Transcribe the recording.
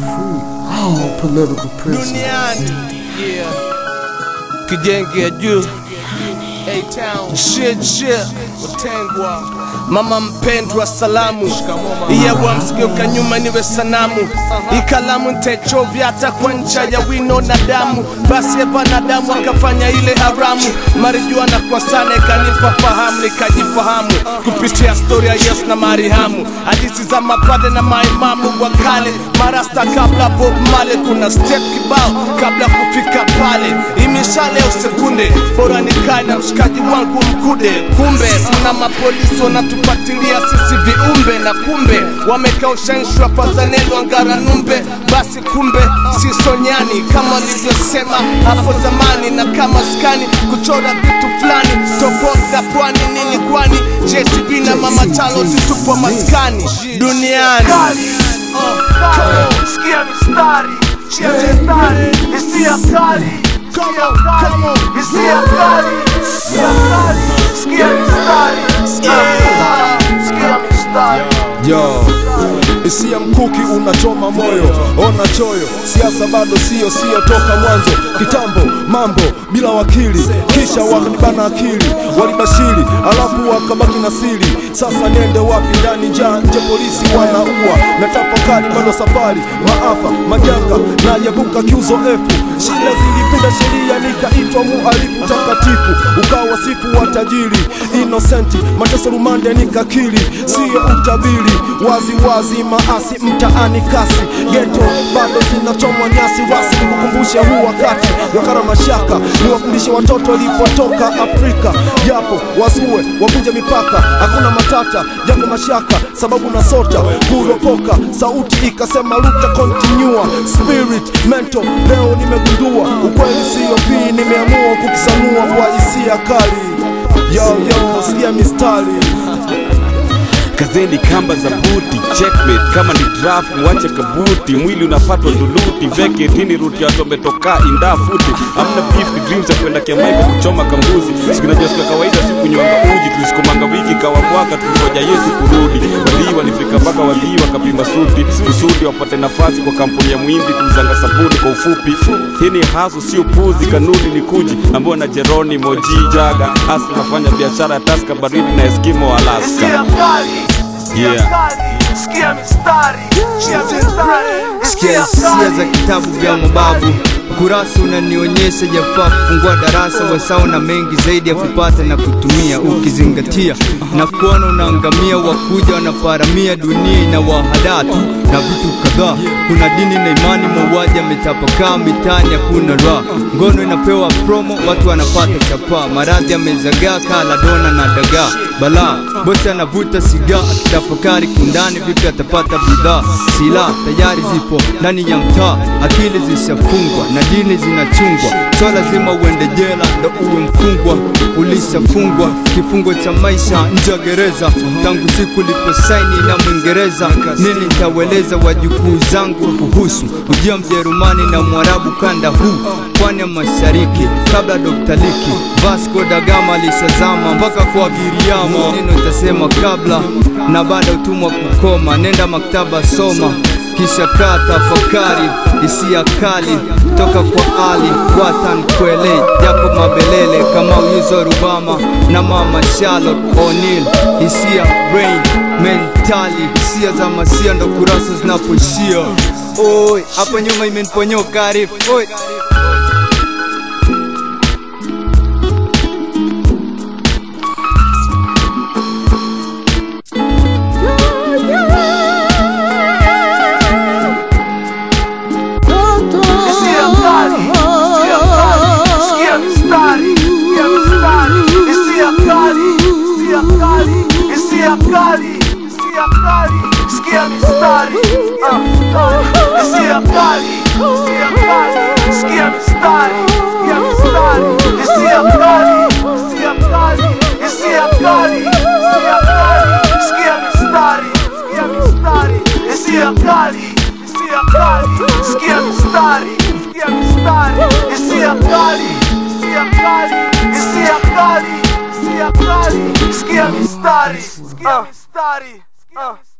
free all political prisoners. duniani yeah. kijenge juu A-Town. shit shit utengwa mama mpendwa salamu iyewa msigeuka nyuma niwe sanamu ikalamu ntechovya hata kwa ncha ya wino na damu basi evanadamu akafanya ile haramu marijuana kwa sana ikanipa fahamu nikajifahamu kupitia stori ya yesu na marihamu hadithi za mapade na maimamu wa kale marasta kabla bob male kuna step kibao kabla kufika pale imishale usekunde bora nikae na mshikaji wangu mkude kumbe mna mapolisi wanatupatilia sisi viumbe na kumbe wamekaushanishwa fadhanelo angara numbe basi kumbe si sonyani kama walivyosema hapo zamani na kama skani kuchora vitu fulani tofauti na pwani nini kwani jcb na mama chalo zitupo maskani duniani Sikia mistari, sikia mistari, hisia kali, hisia kali, hisia kali, hisia kali, sikia mistari, sikia mistari, sikia mistari. Yo, hisia mkuki unachoma moyo, ona choyo, siasa bado sio sio toka mwanzo, kitambo mambo bila wakili, kisha wakanibana akili, walibashiri alafu wakabaki na siri. Sasa niende wapi? Ndani njaa, nje polisi wanaua, na tafakari bado safari, maafa majanga na yavuka kiuzo efu, shida zilipinda sheria, nikaitwa muhalifu takatifu, ukawa sifu wa tajiri innocenti, mateso rumande nikakiri, siyo utabiri, wazi wazi maasi mtaani kasi, geto bado zinachomwa nyasi rasi, nikukumbushe huu wakati wakara mashaka, niwafundishe watoto walipotoka Afrika, japo wasue wavunje mipaka, hakuna matata, japo mashaka, sababu na sota kuropoka, sauti ikasema luta continua, spirit mental, leo nimegundua ukweli siyo pii, nimeamua kukisanua kwa hisia kali, yo yo, sikia mistari kazeni kamba za buti checkmate kama ni draft mwache kabuti mwili unapatwa nduluti veke tini ruti watu wametoka indaa futi amna beef ni dreams ya kwenda kiamaika kuchoma kambuzi sikunajua siku ya kawaida siku nyonga uji tulisikomanga wiki kawa mwaka tulingoja yesu kurudi wadhii walifika mpaka wadhii wakapima suti kusudi wapate nafasi kwa kampuni ya muhindi kuuzanga sabuni kwa ufupi hii ni hasu sio puzi kanuni ni kuji ambao na jeroni moji jaga hasa nafanya biashara ya taska baridi na eskimo alaska Hisia kali, hisia Yeah. kali, sikia mistari, sikia mistari, sikia hisia za kitabu vya mababu kurasa unanionyesha jafaa kufungua darasa wasao na mengi zaidi ya kupata na kutumia ukizingatia na kuona unaangamia wakuja wanaparamia dunia ina wahadatu na vitu kadhaa kuna dini na imani mauaji ametapakaa mitaani hakuna raha ngono inapewa promo watu wanapata chapaa maradhi yamezagaa kala dona na dagaa balaa bosi anavuta sigaa akitafakari kindani vipi atapata bidhaa silaha tayari zipo ndani ya mtaa akili zishafungwa na dini zinachungwa so lazima uende jela ndo uwe mfungwa ulishafungwa kifungo cha maisha nje ya gereza tangu siku liposaini na mwingereza nini nitaweleza wajukuu zangu kuhusu ujia mjerumani na mwarabu kanda huu pwani ya mashariki kabla Dr. Liki Vasco da Gama alishazama mpaka kwa Giriama. Neno itasema kabla na baada utumwa kukoma, nenda maktaba soma kisha kaa tafakari hisia kali toka kwa Ali Watan Kwele Jacob Mabelele kama Uyuzo Rubama na mama Charlotte O'Neal hisia brain mentali hisia za masia ndo kurasa zinapoishia oi hapo nyuma imeniponyoka Arif oi hisia kali, hisia kali, sikia mistari, sikia mistari, hisia kali, hisia kali, hisia kali, hisia kali, sikia mistari, ah, kali, hisia kali, hisia kali, sikia mistari, sikia mistari, hisia kali, hisia kali, hisia kali, hisia kali, sikia mistari, sikia mistari, hisia kali, hisia kali, sikia mistari, sikia mistari, hisia kali, hisia kali, hisia kali, hisia kali, sikia mistari, sikia mistari, sikia mistari.